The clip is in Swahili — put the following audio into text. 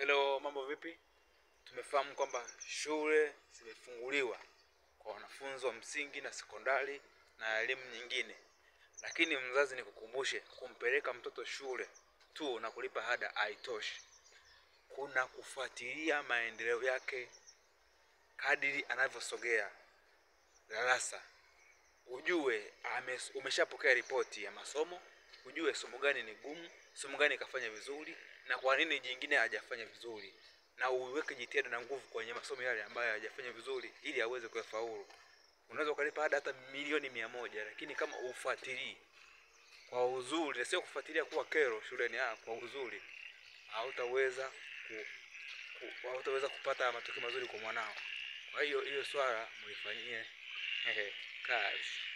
Hello, mambo vipi? Tumefahamu kwamba shule zimefunguliwa kwa wanafunzi wa msingi na sekondari na elimu nyingine, lakini mzazi, nikukumbushe, kumpeleka mtoto shule tu na kulipa ada haitoshi. Kuna kufuatilia maendeleo yake kadiri anavyosogea darasa, ujue umeshapokea ripoti ya masomo, ujue somo gani ni gumu, somo gani kafanya vizuri na kwa nini jingine hajafanya vizuri, na uweke jitihada na nguvu kwenye masomo yale ambayo hajafanya vizuri, ili aweze kuyafaulu. Unaweza ukalipa ada hata milioni mia moja, lakini kama ufuatilii kwa uzuri, na sio kufuatilia kuwa kero shuleni, ah, kwa uzuri, hautaweza ku, ku, hautaweza kupata matokeo mazuri kwa mwanao. Kwa hiyo hiyo swala mlifanyie kazi.